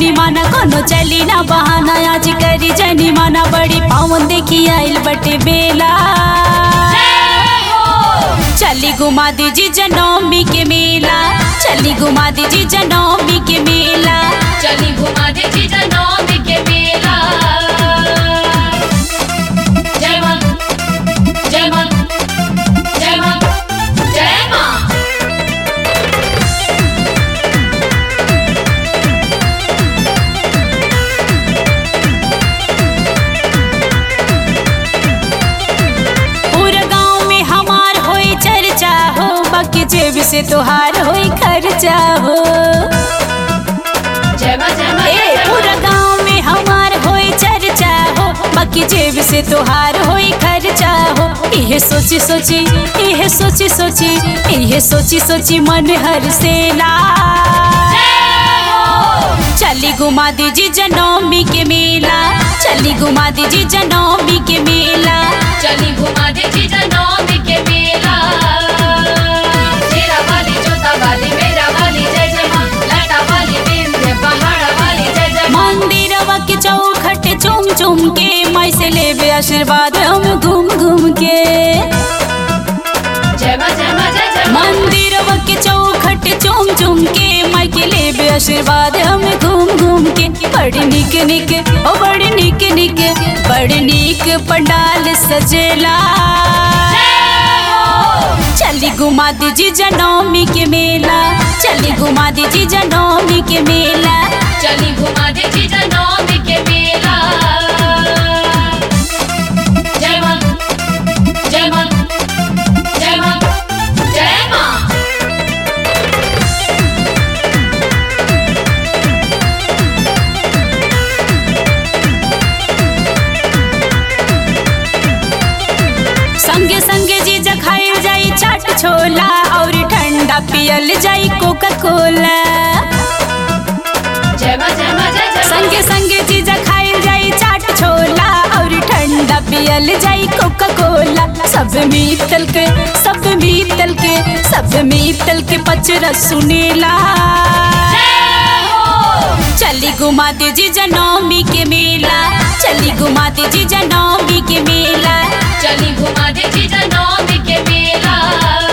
जनी माना कोनो चली ना बहाना आज करी जनी माना बड़ी पावन देखी आइल बटे बेला चली घुमा दीजी जनौमी के मेला चली घुमा दीजी जनौमी के मेला चली घुमा दे जीजा नौमी के मेला जय मां जय मां जय मां जय मां पूरा गांव में हमार होई चर्चा हो बाकी जेब से तोहार होई खर्चा हो जय मां जय मां ए जय पूरा गांव में हमार होई चर्चा हो बाकी जेब से तोहार होई खर्चा हो इहे सोची सोची इहे सोची सोची इहे सोची सोची मन हर से ला चली घुमा दीजी जनौमी के मेला चली घुमा दीजी जनौमी के मेला चली घुमा दे जीजा नौमी के मेला शेरा वाली जोता वाली मेरा वाली जय जय मां लाटा वाली विंध्य पहाड़ वाली जय जय मां मंदिरवा के चौखट चुम चुम के माई से लेबे आशीर्वाद हम घूम घूम के जय मां जय मां जय जय मां मंदिरवा के चौखट चुम चुम के माई के लेबे आशीर्वाद हम घूम घूम के बड़ी निक निक ओ बड़ी निक निक बड़ी निक पंडाल सजेला चली घुमा दीजी जनौमी के मेला चली घुमा दीजी जनौमी के मेला चली घुमा दे जीजा नौमी के मेला जय मां जय मां जय मां जय मां संगे संगे जीजा खाइल जाई चाट छोला और ठंडा पियल जाई कोका कोला जय मां जय मां जय जय मां संगे संगे जीजा खाइल जाई चाट छोला और ठंडा पियल जाई कोका कोला सब मीतल के सब मीतल के सब मीतल के पचरा सुनेला चली घुमा दीजी जनौमी के मेला चली घुमा दीजी जनौमी के मेला चली घुमा दे जीजा नौमी के मेला